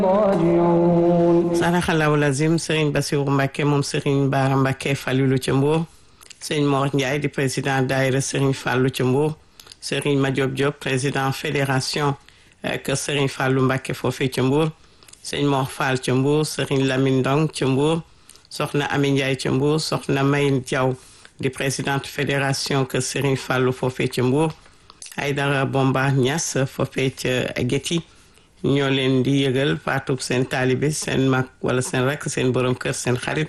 saraxalaw lazim Serigne Bassirou Mbacké moom Serigne Bara Mbacké Falilou ca Mbour Serigne Mor Ndiaye di président daayira Serigne Fallou ca Mbour Serigne Madiop Diop président fédération kër Serigne Fallou Mbacké foofee ca Mbour Serigne Mor Fall ca Mbour Serigne Lamine Ndong ca Mbour soxna Ami Ndiaye ca Mbour soxna Mayin Diaw di présidente fédération kër Serigne Fallou foofee ca Mbour Aydara Bomba Niass foofee ca Géti ñoo leen di yëgal faatub seen taalibe seen mag wala seen rakk seen borom kër seen xarit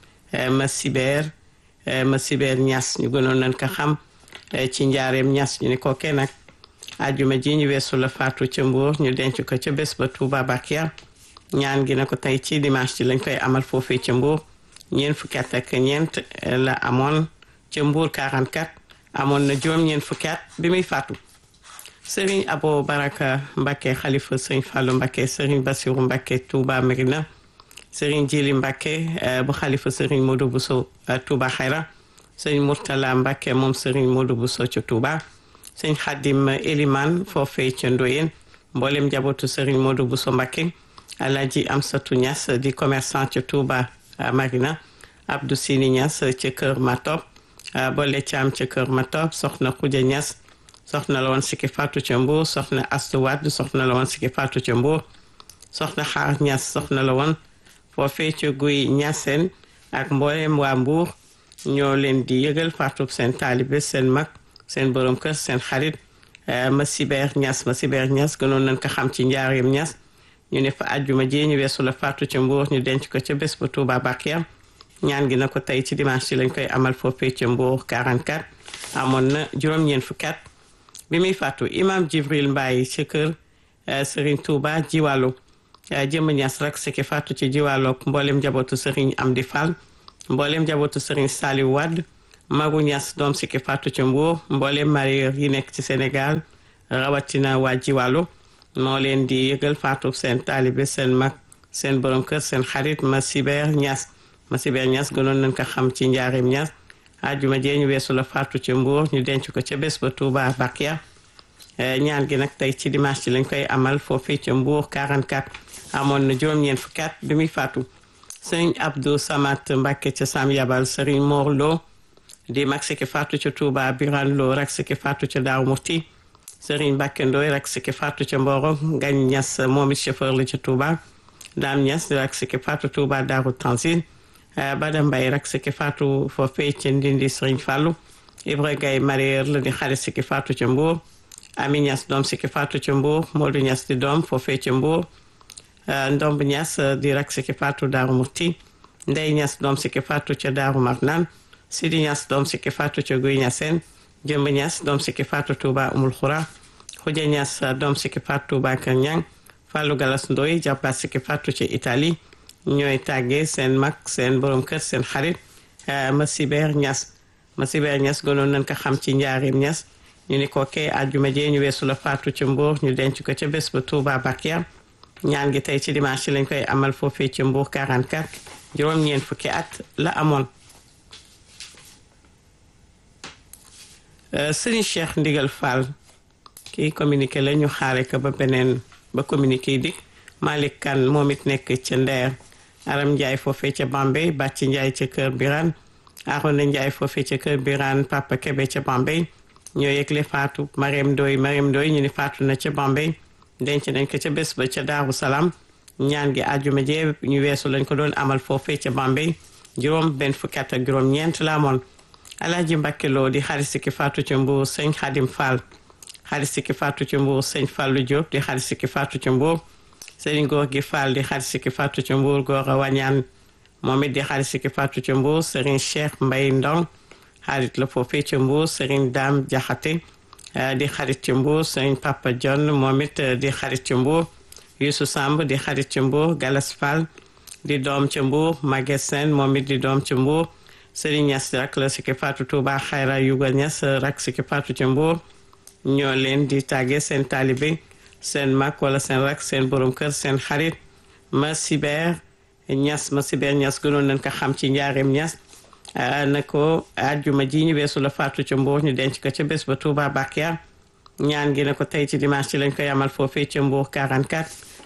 ma sibeer ma sibeer ñas ñu gënoon nañ ko xam ci njaareem ñas ñu ni ko kenn nag ajuma ji ñu weesu la faatu ca Mbuur ñu denc ko ca bés ba Tuuba Bakiya ñaan gi na ko tey ci dimanche ji lañ koy amal foofee ca Mbuur ñeent fukki at ak ñeent la amoon ca Mbuur 44 amoon na juróom ñeent fukki at bi muy faatu Serigne Abo Baraka Mbacké xalifa Serigne Fallou Mbacké Serigne Bassirou Mbacké Touba Merina Serigne Djili Mbacké bu xalifa Serigne Modou Bousso Touba Xayra Serigne Mourtala Mbacké moom Serigne Modou Bousso ca Touba Serigne Khadim Eliman foofee ca Ndoyen mboolem njabootu Serigne Modou Bousso Mbacké Alhaji Amsatou Niass di commerçant ca Touba Marina Abdou Sini Niass ca Kër Matop Bolle Thiam ca Kër Matop Soxna Khoudia Niass soxna la woon sikki faatu ca Mbuur soxna Astu Wàdd soxna la woon sikki faatu ca Mbuur soxna Xaar Ñas soxna la woon foofee ca guy ñaseen ak mboolem waa Mbuur ñoo leen di yëgal faatu seen taalibe seen mag seen borom kër seen xarit ma sibeer ñas ma sibeer ñas gënoon nañ ko xam ci njaareem ñas ñu ne fa àjjuma jee ñu weesu la faatu ca Mbuur ñu denc ko ca bés ba Tuuba Bakiya ñaan gi na ko tey ci dimanche ci lañ koy amal foofee ca Mbuur 44 amoon na juróom-ñeent fukki at bi muy fàttu imam jibril mbaay ci kër sëriñ touba jiwàllu jëmm ñas rak siki fàttu ci jiwàllook mboolem njabootu sëriñ amdi fall mboolem njabootu sëriñ saliw wadd magu ñas doom siki fàttu ci mbuur mboolem marieur yi nekk ci sénégal rawatina waa jiwàllu moo leen di yëgal fàttu seen taalibe seen mag seen borom kër seen xarit ma sibeer ñas ma sibeer ñas gënoon nañ ko xam ci njaarim ñas ajuma jee ñu weesu la faatu ca Mbuur ñu denc ko ca bés ba Touba Bakiya ñaan gi nag tey ci dimanche ci lañ koy amal foofee ca Mbuur 44 amoon na juróom-ñeent fukki at bi muy faatu sëriñ Abdou Samat Mbacke ca Sam Yabal sëriñ Mor Lo di mag siki faatu ca Touba Biran Lo rak siki faatu ca Daaru Murti sëriñ Mbacke Ndoy rak siki faatu ca Mboro Ngañ Ñas moom it chauffeur la ca Touba Daam Ñas rak siki faatu Touba Daaru Tanzil Bada Mbay rak siki faatu foofee ca Ndindi Sëriñ Fàllu Ibra Gay marier la di xarit siki faatu ca Mbuur Ami Ñas doom siki faatu ca Mbuur Moodu Ñas di doom foofee ca Mbuur Ndomb Ñas di rak siki faatu Daaru Murti Ndey Ñas doom siki faatu ca Daaru Marnaan Sidi Ñas doom siki faatu ca Guy Ñaseen Jëmb Ñas doom siki faatu Tuuba Umul Xura Xuja Ñas doom siki faatu Tuuba Kër Ñang Fàllu Galas Ndoy jàppaat siki faatu ca Italie ñooy tàggee seen mag seen borom kër seen xarit Masibeer Ñas Masibeer Ñas gënoon nañ ko xam ci njaarim Ñas ñu ni ko kee àjjuma jee ñu weesu la faatu ca Mbuur ñu denc ko ca bés ba Touba Bakiya ñaan gi tey ci dimanche lañ koy amal foofee ca Mbuur 44 juróom-ñeent fukki at la amoon Sëriñ Cheikh Ndigal Fall kii communiqué la ñu xaare ko ba beneen ba communiqué dik Malick Kane moom it nekk ca Ndeer Aram Ndiaye foofee ca Bambey Bàcci Ndiaye ca Kër Birane Arona Ndiaye foofee ca Kër Birane Papa Kebe ca Bambey ñoo yëgle faatu Mariam Ndoy Mariam Ndoy ñu ni faatu na ca Bambey denc nañ ko ca bés ba ca Daaru Salaam ñaan gi àjjuma jee ñu weesu lañ ko doon amal foofee ca Bambey juróom benn fukki at ak juróom ñeent la amoon Alaaji Mbàkke Lo di xarit sikki faatu ca Mbuur sëñ Xadim Fall xarit sikki faatu ca Mbuur sëñ Fallu Diop di xarit sikki faatu ca Mbuur sëriñ góor gi Fall di xarit sikki faatu ca Mbuur góor a wañaan moom it di xarit sikki faatu ca Mbuur sëriñ Cheikh Mbay Ndong xarit la foofee ca Mbuur sëriñ Daam Jaxate di xarit ca Mbuur sëriñ Papa John moom it di xarit ca Mbuur Yuusu Samb di xarit ca Mbuur Galas Fall di doom ca Mbuur Maguette Sène moom it di doom ca Mbuur sëriñ Ñas rak la sikki faatu Tuuba Xayra Yuga Ñas rak sikki faatu ca Mbuur ñoo leen di tàgge seen taalibe seen mag wala seen rak seen borom kër seen xarit ma sibeer ñas ma sibeer ñas gënoon nañ ko xam ci njaareem ñas na ko àjjuma ji ñu weesu la faatu ca Mbuur ñu denc ko ca bés ba Touba Bakiya ñaan gi ne ko tey ci dimanche ci lañ koy amal foofee ca Mbuur 44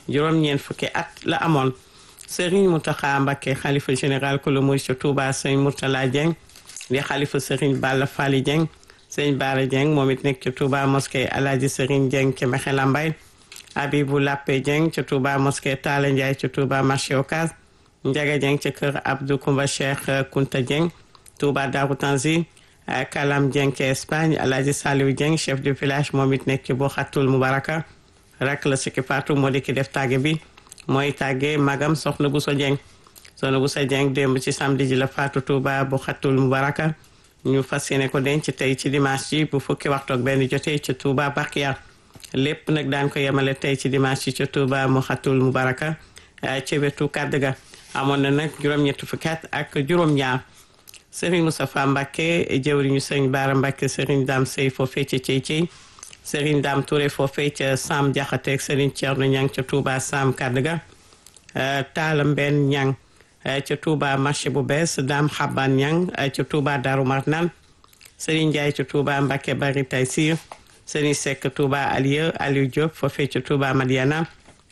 juróom-ñeent fukki at la amoon Serigne Mountakha Mbacké xalifa général ku lu muy ca Touba sëñ Mourtala Dieng di xalifa Serigne Balla Fally Dieng sëñ Bara Dieng moom it nekk ca Touba mosquée Alaaji Serigne Dieng ca Mexe Lambaye Abibou Lappé Dieng ca Touba mosquée Talla Ndiaye ca Touba marché Ocass Ndiaga Dieng ca kër Abdou Koumba Cheikh Kunta Dieng Touba Darou Tanzi Kalam Dieng ca Espagne Alaaji Saliou Dieng chef de village moom it nekk ci boo xattul Mubaraka rak la sikki faatu moo di ki def tàgge bi mooy tàgge magam soxna Bousso Dieng soxna Bousso Dieng démb ci samedi ji la faatu Touba bu xattul Mubaraka ñu fas yéene ko denc tey ci dimanche ji bu fukki waxtu ak benn jotee ci Touba Bakiya lépp nag daan ko yemale tey ci dimanche ji ci Touba mu xattul Mubaraka ci wetu kàdd ga amoon na nag juróom-ñetti fukki at ak juróom-ñaar Serigne Moustapha Mbacké jëwriñu Serigne Bara Mbacké Serigne Dame Sey foofee ca Cey Cey Serigne Dame Touré foofee ca Sam Diakhaté ak Serigne Thierno Niang ca Touba Sam Kadga Talla Mbenn Niang ca Touba marché bu bees Dame Xaban Niang ca Touba Darou Marnane Serigne Ndiaye ca Touba Mbacké Bari Taysir Serigne Seck Touba Alieu Aliou Diop foofee ca Touba Madiana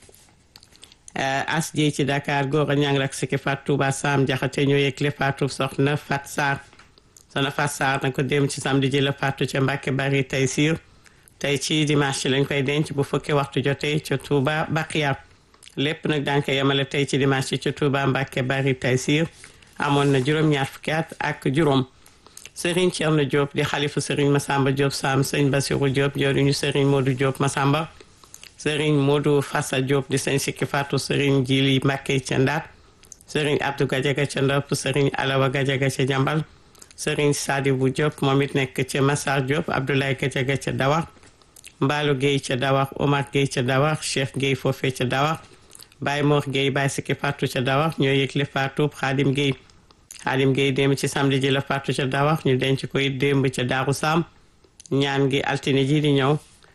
as jëy ci Dakar góor a ñang rak siki fat Touba Sam Jaxate ñoo yëgle faatu soxna Fat Sarr soxna Fat Sarr na ko dem ci samedi ji la faatu ca Mbàkke bari tey siir tey ci dimanche lañ koy denc bu fukki waxtu jotee ca Touba Bakiya lépp nag daan ko yemale tey ci dimanche ca Touba Mbàkke bari tey siir amoon na juróom-ñaar fukki at ak juróom Serigne Thierno Diop di xalifu Serigne Massamba Diop Sam sëñ Bassirou Diop joriñu Serigne Modou Diop Massamba Serigne Modou Fassa Diop di sëñ sikki faatu Serigne Jili Mbacké ca Ndar Serigne Abdou Gadiaga ca Ndop Serigne Alawa Gadiaga ca Jambal Serigne Sadibou Diop moom it nekk ca Massar Diop Abdoulaye Gadiaga ca Dawax Mbaalu Guèye ca Dawax Omar Guèye ca Dawax Cheikh Guèye foofee ca Dawax Baye Mor Guèye Baye sikki faatu ca Dawax ñoo yëgle faatu Xaadim Guèye Xaadim Guèye démb ci samedi ji la faatu ca Dawax ñu denc ko it démb ca Daaru Sam ñaan gi altine ji di ñëw